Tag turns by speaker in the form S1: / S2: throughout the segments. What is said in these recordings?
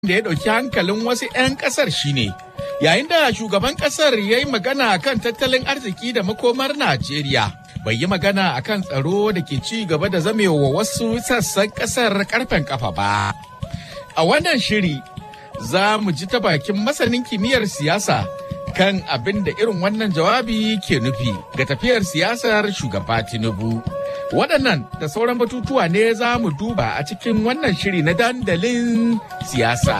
S1: da ya ɗauki hankalin wasu 'yan ƙasar shine yayin da shugaban ƙasar ya yi magana kan tattalin arziki da makomar Najeriya. Bai yi magana a kan tsaro da ke ci gaba da zamewa wasu sassan ƙasar karfen kafa ba. A wannan shiri za mu ji ta bakin masanin kimiyyar siyasa kan abin da irin wannan jawabi ke nufi ga tafiyar siyasar shugaba Tinubu. Waɗannan da sauran batutuwa ne za mu duba a cikin wannan shiri na dandalin siyasa.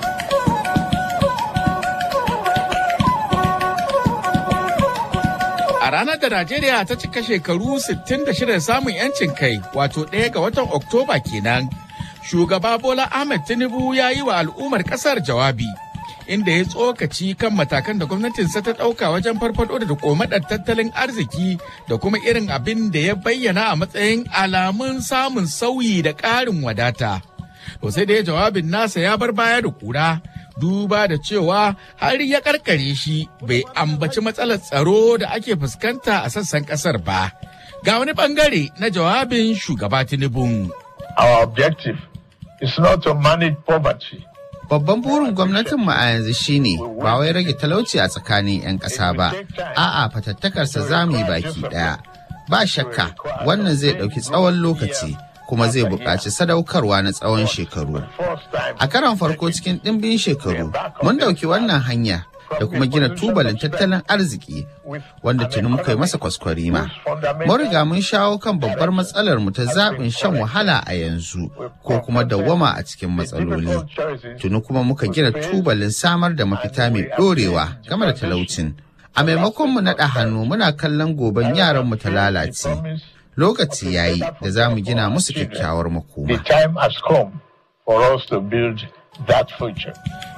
S1: A ranar da Najeriya ta cika shekaru 66 samun 'yancin kai wato ɗaya ga watan Oktoba kenan. Shugaba Bola Ahmed Tinubu ya yi wa al'ummar ƙasar jawabi. inda ya tsokaci kan matakan da gwamnatinsa ta ɗauka wajen farfado da komadar tattalin arziki da kuma irin abin da ya bayyana a matsayin alamun samun sauyi da ƙarin wadata. To sai da ya jawabin nasa ya bar baya da kura duba da cewa har ya karkare shi bai ambaci matsalar tsaro da ake fuskanta a sassan ƙasar ba. Ga wani bangare na jawabin shugaba Tinubu.
S2: Our objective is not to manage poverty.
S3: Babban burin gwamnatinmu a yanzu shine ba wai rage talauci a tsakanin 'yan ƙasa ba, a'a fatattakarsa za mu yi baki ɗaya. Ba shakka wannan zai ɗauki tsawon lokaci kuma zai buƙaci sadaukarwa na tsawon shekaru. A karon farko cikin ɗimbin shekaru, mun ɗauki wannan hanya da kuma gina tubalin tattalin arziki wanda tuni muka yi masa kwaskwarima. Mun riga mun shawo kan babbar matsalar mu ta zaɓin shan wahala a yanzu ko kuma dawwama a cikin matsaloli. Tuni kuma muka gina tubalin samar da mafita mai ɗorewa game da talaucin. A maimakon mu naɗa hannu muna kallon goben yaran mu ta lalace. Lokaci yayi da za mu gina musu kyakkyawar makoma.
S2: The time has come for us to build that future.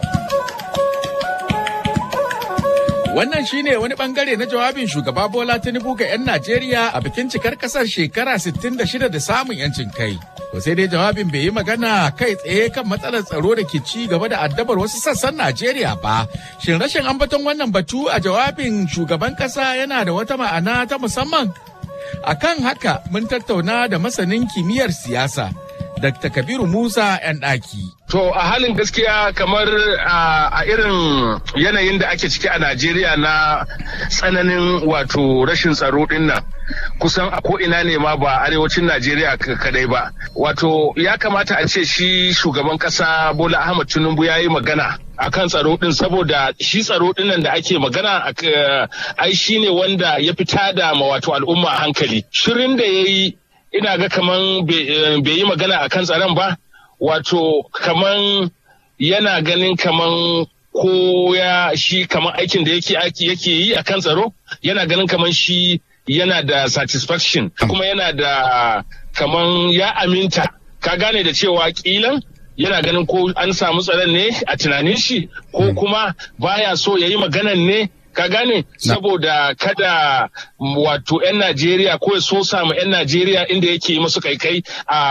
S1: Wannan shine wani bangare na jawabin shugaba Bola Tinubu ga 'yan Najeriya a bikin cikar kasar shekara 66 da samun 'yancin kai. To sai dai jawabin bai yi magana kai tsaye kan matsalar tsaro da ke ci gaba da addabar wasu sassan Najeriya ba. Shin rashin ambaton wannan batu a jawabin shugaban kasa yana da wata ma'ana ta musamman? Akan haka mun tattauna da masanin kimiyyar siyasa. Dr. Kabiru Musa 'yan ɗaki.
S4: To a halin gaskiya kamar a irin yanayin da ake ciki a Najeriya na tsananin wato rashin tsaro din nan kusan a ko'ina ne ma ba arewacin Najeriya kadai ba. Wato ya kamata a ce shi shugaban kasa Bola Ahmad Tinubu ya yi magana akan tsaro din saboda shi tsaro din nan da ake magana ai shi ne wanda ya fita da wato al'umma hankali. Shirin da ya yi ina ga kaman bai yi magana akan tsaron ba. wato kaman yana ganin kaman ko ya shi kaman aikin da yake yake yi a kan tsaro yana ganin kaman shi yana da satisfaction kuma yana da kaman ya aminta ka gane da cewa kilan yana ganin ko an samu tsaron ne a tunanin shi ko kuma baya so ya yi maganan ne ka gane saboda kada wato 'yan Najeriya ko ya so samu 'yan Najeriya inda yake yi masu kaikai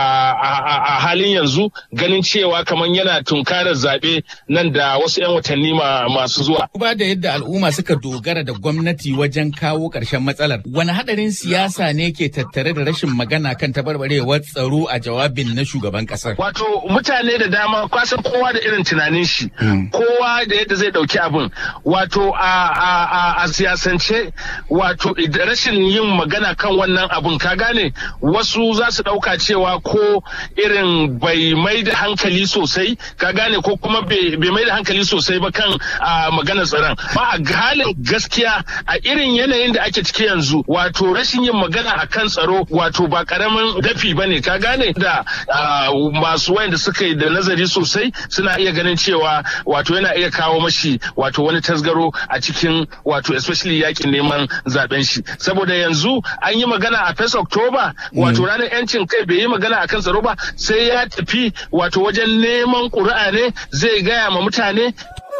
S4: a halin yanzu ganin cewa kamar yana tunkarar zaɓe nan da wasu 'yan watanni masu zuwa.
S1: Ba da yadda al'umma suka dogara da gwamnati wajen kawo ƙarshen matsalar, wani haɗarin siyasa ne ke tattare da rashin magana kan tabarbarewar tsaro a jawabin na shugaban ƙasar?
S4: Wato mutane da dama kwasan kowa da irin tunanin shi, kowa da yadda zai ɗauki abin. Wato a a siyasance wato rashin yin magana kan wannan abun ka gane wasu za su ɗauka cewa ko irin bai mai da hankali sosai ka gane ko kuma bai mai da hankali sosai ba kan maganar tsaron ba a halin gaskiya a irin yanayin da ake ciki yanzu wato rashin yin magana a kan tsaro wato ba karamin dafi ba ne ka gane da masu wayanda suka yi da nazari sosai suna iya ganin cewa wato yana iya kawo mashi wato wani tasgaro a cikin wato especially yakin neman zaben shi saboda yanzu an yi magana a 1 October wato ranar yancin kai bai yi magana a kan tsaro ba sai ya tafi wato wajen neman ƙuri'a ne zai gaya ma mutane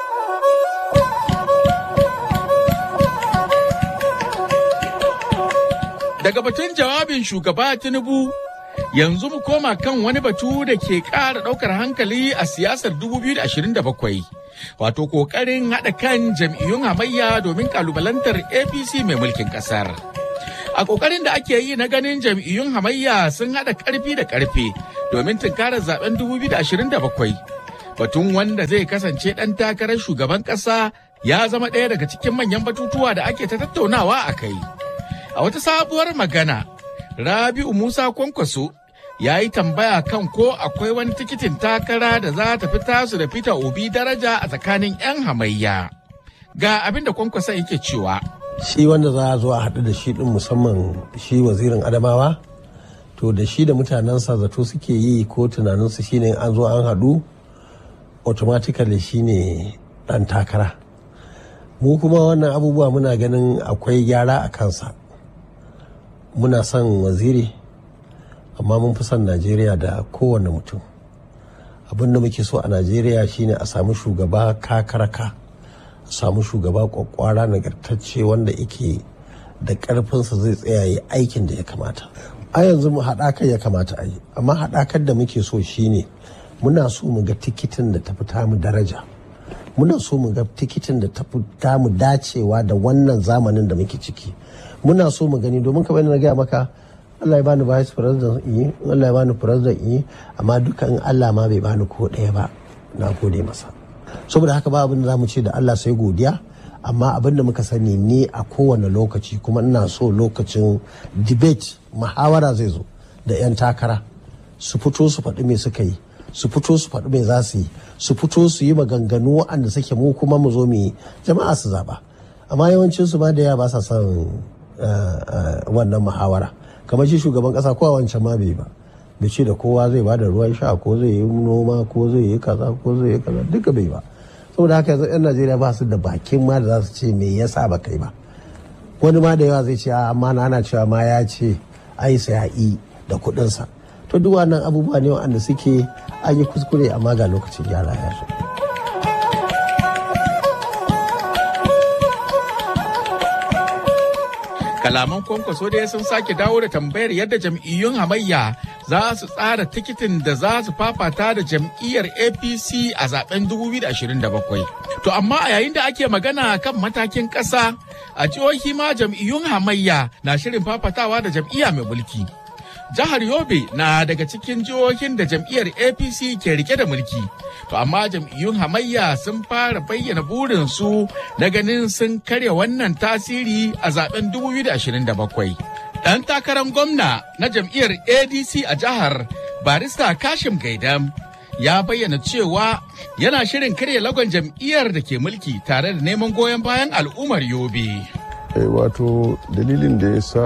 S1: Daga batun jawabin shugaba Tinubu yanzu mu koma kan wani batu da ke ƙara ɗaukar hankali a siyasar 2027. wato kokarin haɗa kan jam'iyyun hamayya domin kalubalantar apc mai mulkin ƙasar a kokarin da ake yi na ganin jam'iyyun hamayya sun haɗa ƙarfi da ƙarfe domin tunkarar zaben 2027 Batun wanda zai kasance ɗan takarar shugaban ƙasa ya zama ɗaya daga cikin manyan batutuwa da ake ta tattaunawa a kai. A wata sabuwar magana, Rabi'u Musa Kwankwaso ya yi tambaya kan ko akwai wani tikitin takara da za ta fi tasu da Peter Obi daraja a tsakanin 'yan hamayya. Ga abin da Kwankwaso yake cewa.
S5: Shi wanda za a zo a haɗu da shi ɗin musamman shi wazirin Adamawa, to da shi da mutanensa zato suke yi ko tunaninsu shine an zo an haɗu automatically shine ɗan takara. Mu kuma wannan abubuwa muna ganin akwai gyara a kansa. Muna son waziri. amma mun fi son najeriya da kowane mutum abin da muke so a najeriya shine a samu shugaba kakaraka a samu shugaba kwakwara nagartacce wanda yake da karfinsa zai tsaya yi aikin da ya kamata a yanzu mu haɗakar ya kamata a yi amma haɗakar da muke so shine muna so mu ga tikitin da ta fita mu daraja muna so mu ga tikitin da ta fita mu dacewa da wannan zamanin da muke ciki muna so mu gani domin kamar na gaya maka Allah ya bani vice president in yi Allah ya bani president in yi amma dukan Allah ma bai bani ko ɗaya ba na gode masa saboda haka ba abin da zamu ce da Allah sai godiya amma abin da muka sani ne a kowane lokaci kuma ina so lokacin debate muhawara zai zo da 'yan takara su fito su faɗi me suka yi su fito su faɗi me za su yi su fito su yi maganganu waɗanda suke mu kuma mu zo mu yi jama'a su zaɓa amma yawancin su ma da yawa ba sa son wannan muhawara kamar shi shugaban kasa ko a wancan ma bai ba bai ce da kowa zai ba da ruwan sha ko zai yi noma ko zai yi kaza ko zai yi kaza duka bai ba saboda haka yanzu yan najeriya ba su da bakin ma da za su ce me yasa ba kai ba wani ma da yawa zai ce amma na ana cewa ma ya ce ai sai yi da kuɗinsa to duk wannan abubuwa ne wanda suke an yi kuskure amma ga lokacin gyara ya zo.
S1: kalaman kwankwaso dai sun sake dawo da tambayar yadda jam'iyyun hamayya za su tsara tikitin da za su fafata da jam'iyyar apc a zaben 2027 to amma a yayin da ake magana kan matakin ƙasa a jihohi ma jam'iyyun hamayya na shirin fafatawa da jam'iyya mai mulki jihar yobe na daga cikin jihohin da jam'iyyar apc ke rike da mulki to amma jam'iyyun hamayya sun fara bayyana burinsu na ganin sun karya wannan tasiri a zaben 2027 ɗan takarar gwamna na jam'iyyar adc a jihar barista kashim gaidam ya bayyana cewa yana shirin karya lagon jam'iyyar da ke mulki tare da neman goyon bayan al'ummar yobe
S6: wato dalilin da ya sa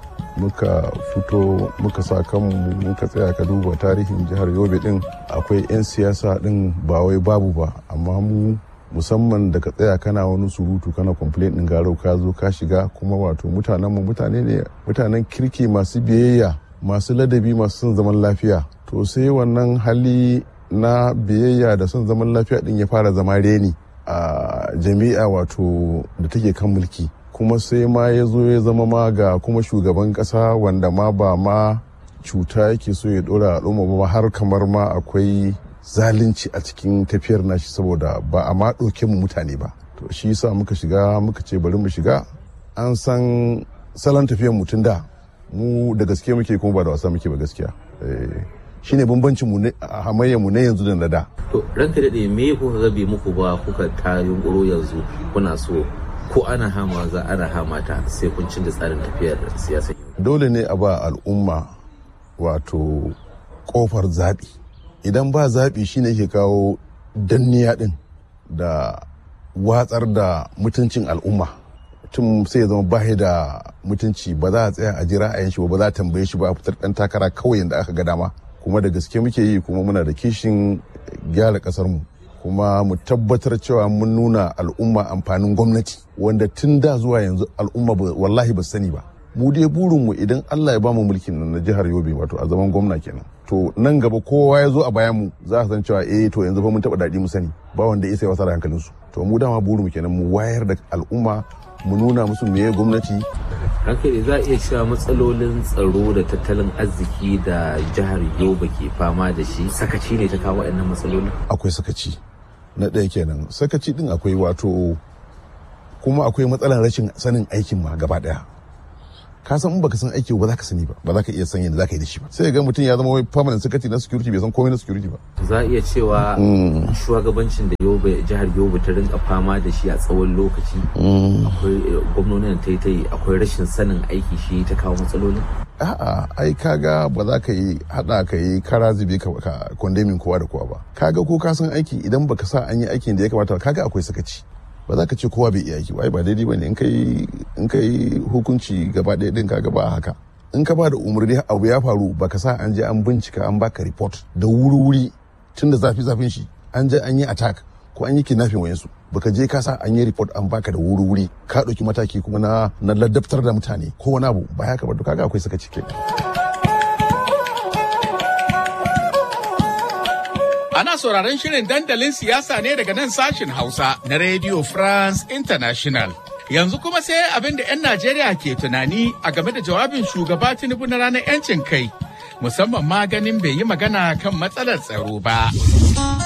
S6: muka fito muka sa kanmu muka tsaya ka duba tarihin jihar yobe din akwai 'yan siyasa din ba wai babu ba amma mu musamman da ka tsaya kana wani surutu kana complain din garau ka zo ka shiga kuma wato mutanen mu mutane ne mutanen kirki masu biyayya masu ladabi masu son zaman lafiya to sai wannan hali na biyayya da son zaman lafiya din ya fara zama reni a jami'a wato da take kan mulki kuma sai ma ya zo ya zama ma ga kuma shugaban kasa wanda ma ba ma cuta yake so ya dora al'umma ba har kamar ma akwai zalunci a cikin tafiyar nashi saboda ba a ma ɗauke mu mutane ba to shi yasa muka shiga muka ce bari mu shiga an san salon tafiyar mutum da mu da gaske muke kuma ba da wasa muke ba gaskiya shine bambancin mu hamayyar mu na yanzu da na da
S7: to ranka dade me kuka ga bai muku ba kuka ta yunkuro yanzu kuna so ko ana hama za ana hama ta sai kun da tsarin tafiyar siyasa
S6: dole ne a ba al'umma wato kofar zaɓi idan ba zaɓi shine ke kawo danniya ɗin da watsar da mutuncin al'umma tun sai ya zama bahi da mutunci ba za a tsaya a jira a shi ba ba za a tambaye shi ba a fitar ɗan takara kawai yadda aka ga dama kuma da gaske muke yi kuma muna da kishin gyara ƙasar mu kuma mu tabbatar cewa mun nuna al'umma amfanin gwamnati wanda tun da zuwa yanzu al'umma wallahi ba sani ba mu dai burinmu idan Allah ya bamu mulkin nan na jihar Yobe wato a zaman gwamna kenan to nan gaba kowa ya zo a bayan mu za a san cewa eh to yanzu fa mun taba daɗi mu sani ba wanda ya sai wasa da hankalin su to mu dama burinmu kenan mu wayar da al'umma mu nuna musu meye gwamnati
S7: hankali za a iya cewa matsalolin tsaro da tattalin arziki da jihar Yobe ke fama da shi sakaci ne ta kawo waɗannan matsalolin
S6: akwai sakaci na ɗaya kenan sakaci din akwai wato kuma akwai matsalar rashin sanin aikin ma gaba ɗaya ka san in baka san aiki ba za ka sani ba ba za ka iya san yadda za ka yi da shi ba sai ga mutum ya zama wai permanent secretary na security bai san komai na security ba
S7: za a iya cewa shugabancin da yobe jihar yobe ta rinka fama da shi a tsawon lokaci akwai gwamnonin ta yi akwai rashin sanin aiki shi ta kawo matsalolin
S6: a'a ai kaga ba za ka yi hada ka yi kara zube ka kondemin kowa da kowa ba kaga ko ka san aiki idan baka sa an yi aikin da ya kamata kaga akwai sakaci ba za ka ce kowa bai iya aiki ba ba daidai bane in kai in kai hukunci gaba ɗaya din kaga ba haka in ka ba da umarni abu ya faru baka sa an je an bincika an baka report da wuri-wuri tun da zafi zafin shi an je an yi attack ko an yi kidnapping wayansu baka je ka sa an yi report an baka da wuri-wuri ka ɗauki mataki kuma na na ladabtar da mutane ko wani abu ba haka ba to kaga akwai saka cike
S1: Ana sauraron shirin dandalin siyasa ne daga nan sashin Hausa na Radio France International. Yanzu kuma sai abin da 'yan Najeriya ke tunani a game da jawabin shugaba Tinubu na ranar 'yancin kai, musamman ma ganin bai yi magana kan matsalar tsaro ba.